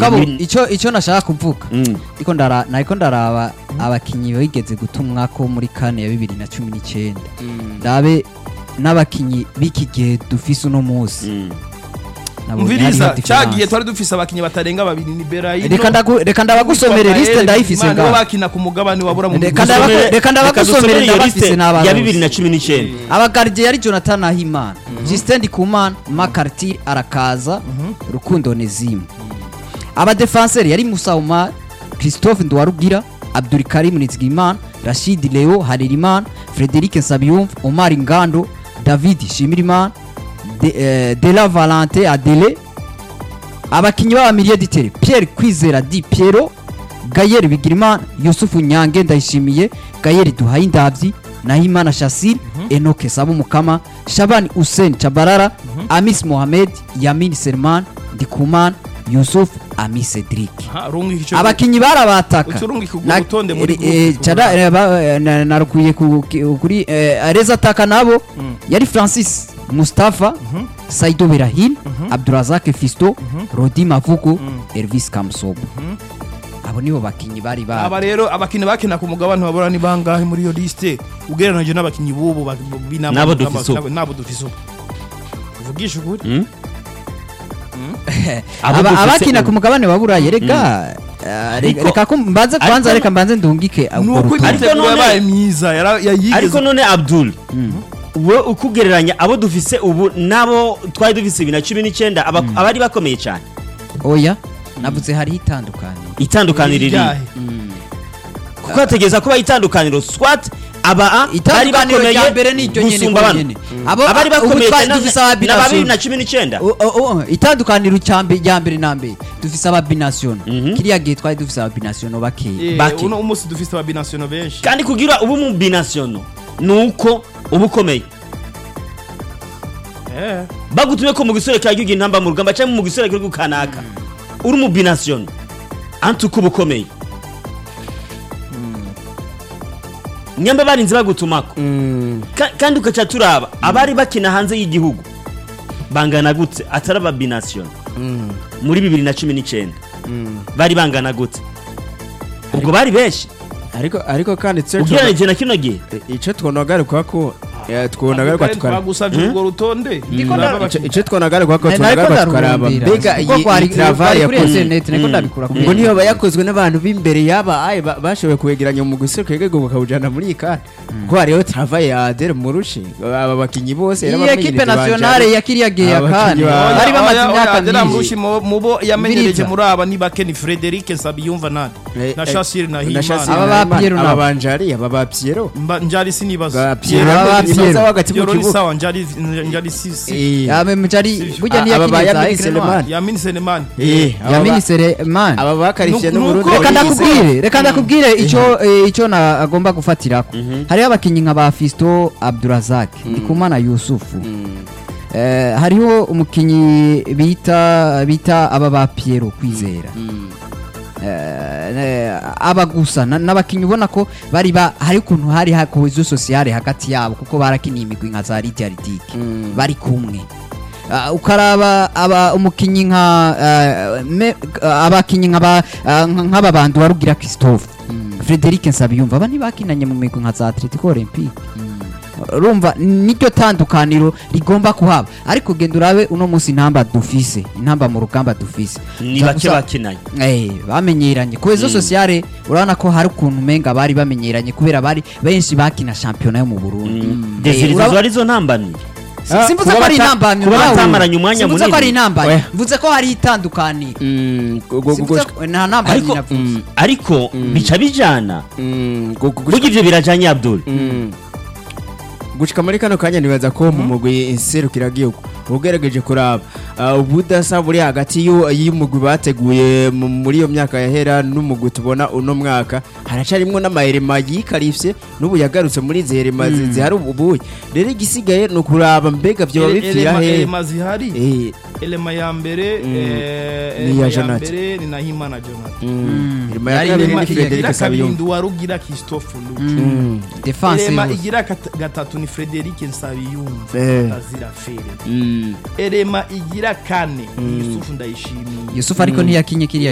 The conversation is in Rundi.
mugabo Ibi- icyo icyo nashaka kuvuga Mm. ariko ndara nariko ndaraba abakinyi bigeze gutumwa ko muri kane ya bibiri na cumi n'icyenda ndabe n'abakinyi b'iki gihe dufise uno munsi Mm. nabonye umviriza hariho cyagiye difference. twari dufise abakinnyi batarenga babiri ni Berahino reka ndagu- reka ndabagusomere liste ndayifise ngaho ngaho bakina ku mugabane wabura mu Reka bihugu. ndaba- Dusomere- reka ndabagusomere dusomere iyo ndabafise liste n'abarusi. ya bibiri na cumi n'icyenda abagardiye yari jonathan nahimana justin ndikumana makartir arakaza rukundo nezimu abadefanseri yari musa umar christophe nduwarugira abdurikarim nizigimana rashid leo haririmana frederic nsabiyumva omar ngando david shimirimana De- eh, dela valente adele abakinnyi b'abamiliye ditere pierre kwizera di piero gayeri bigirimana yusufu nyange ndayishimiye gayeri duhaye indabyi nahimana shasir enoke saba umukama shabani hussein chabarara amis mohamed yamin serman ndikumana yusuf ami cedric Aha, rungi icyo- abakinnyi barabataka Uturungika urwo Na- rutonde muri eh, groupe eh, tubona. cara- eh, ba- eh, na- narukwiye ku- ki- kuri eh, reza ataka nabo yari francis mustafa saido berahin abdurazak fisto rodi mavugo elvis kamsobo abo nibo bakinnyi bari aba bari rero abakinnyi bakina ku mugabane wabura ni bangahe muri iyo liste ugereranije n'abakinnyi b'ubu ba- b'inama N'abo n'aba- dufise ubu. n'abo- n'abo dufise ubu uvugisha ukuri Mm. Abo Aba- dufise abakina ubu. ku mugabane wa burayi reka eh, Ariko- reka ko mbanze ariko- kwanza reka mbanze ndungike ni urwo uko rutonde. Ariko imyiteguro none- yabaye myiza yara- yayigeze ariko none abdul we ukugereranya abo dufise ubu n'abo twari dufise bibiri na cumi n'icyenda aba- abari bakomeye cyane oya navuze hariho itandukaniro itandukaniro riri Iryahe? kuko hategereza kuba itandukaniro swat aba a bari itandukaniro bakomeye rya mbere ni iryo nyene gusumba ko bano nyene abo abari ubu bakomeye twari cyane dufise na babiri ababinasiyona na cumi n'icyenda O- o- o- itandukaniro cyambe rya mbere na mbere dufise ababinasiyona Mhm. kiriya gihe twari dufise ababinasiyona bakeya Eh, bake. uno umunsi dufise ababinasiyono benshi kandi kugira ubu mu binasiyono ni uko uba ukomeye Eh. bagutumye ko mu gisore cya gihugu intamba mu rugamba cyangwa mu gisore cy'igihugu kanaka uri mu binasiyono anti uko uba ukomeye nyamba barinze bagutumako Ka- kandi ugaca turaba abari bakina hanze y'igihugu bangana gutse atari ababinasiyono muri bibiri na cumi n'icyenda bari bangana gutse ubwo bari benshi ariko ariko kandi tse ugereranyije na kino gihe icyo twonagaruka ko eh, twonagaruka Kandi tukara twagusavye urwo rutonde Ndiko Uraba nda- abakinnyi. icyo twonagaruka ko Na- nariko twonagaruka tukaraba ndarurondera. mbega Kuko iyi kwari- iyi travail kwari kuri yakoze internet niko ndabikura kuri ngo niyo internet. yakozwe n'abantu b'imbere yaba aye ba- bashoboye kuwegeranya mu guseruka yego bakawujana muri iyi kane ko hariho travail ya Adel Murushi aba bakinyi bose iyi yarabamenyereje ekipe banje. nationale ya kiriya gihe ya Abakinyi kane ba- bari bamaze Oya, oya, imyaka Adela myinshi Mrushi mu- mu bo yamenyereje Mbiriza. muri aba ni bake ni Frederic Nsabiyumva nani Eh, na eh, Shassir na na Shassir Himana Aba na ba Piero Himana, aba nabo. banjari aba ba Piero Mba- njari sinibaza ba Piero Aba ba ni Piero. baza hagati mu Piero ni kibuga sawa njari njari si si Eh, yabe mujari burya aba ntiyakiriye ba za Yamini Ecran Selemani. Noir. Yamin Selemani eh, aba ya ba- minisere man aba bakarifiye Nuko- n'uburundi nuko- reka bayize. ndakubwire reka ndakubwire icyo eh, icyo na agomba gufatirako hariho abakinnyi nka ba Fisto Abdurazak Ndikumana Yusufu Eh, hariho umukinnyi bita bita aba ba Piero kwizera Eh, eh, aba gusa na- n'abakinnyi ubona ko bari ba hari ukuntu hari hakohezo sociale hagati yabo kuko barakiniye imigwi nka za Lydia Ridike bari kumwe Ah, ukaraba aba umukinnyi nka ah, me- ah, abakinnyi nk'aba ah, nka- nk'aba bantu warugira Christophe Frederic Nsabiyumva aba ntibakinanye mu migwi nka za Atletico Olympique urumva niryo tandukaniro rigomba kuhaba ariko genda urabe uno munsi intamba dufise intamba mu rugamba dufise ni Uza- bake uza- bakinanye Eh, bamenyeranye ku ezo sociale urabona ko hari ukuntu umenga bari bamenyeranye kubera bari benshi bakina shampiyona yo mu Burundi Eh, desire uraba- izo arizo ntambamyi Ah, simvuze kuba ko ari bata- intambamyi kuba nawe. batamaranye umwanya simvuze ko munini. ari intambamyi Oya. mvuze ko hari itandukaniro Mm, gu- gu- Simvuze gu- ko- nta ntambamyi ariko navuze ariko bica bijana mm, gu- gu- burya ibyo birajanye abdul Mm. gushika muri kano kanya nibaza ko mu mugwi serukiragihugu ugerageje kuraba ah, ubudasa buri hagati y'u- y'umugwi bateguye mu- muri iyo myaka yahera n'umugwi tubona uno mwaka haracarimwo n'amaherema yikarifye n'ubu yagarutse muri izi herema zi- zihari ubuye rero igisigaye ni ukuraba mbega vyoba Ele- bipfira elema- he elema zihari Eh, elema ya mbere Mm. eh, Ni elema iya ya Jonathan. mbere ni Nahimana Jonathan mm, herema ya Yari kabiri irema ni igira Frederic igira kabiri Sabiyumva Nduwarugira Christophe Luke Mm, defense elema yose. igira kat- gatatu ni Frederic Nsabiyumva Eh. Tazira Fere mm. elema igira kane ni Yusufu Ndayishimiye Yusufu ariko ntiyakinye kiriya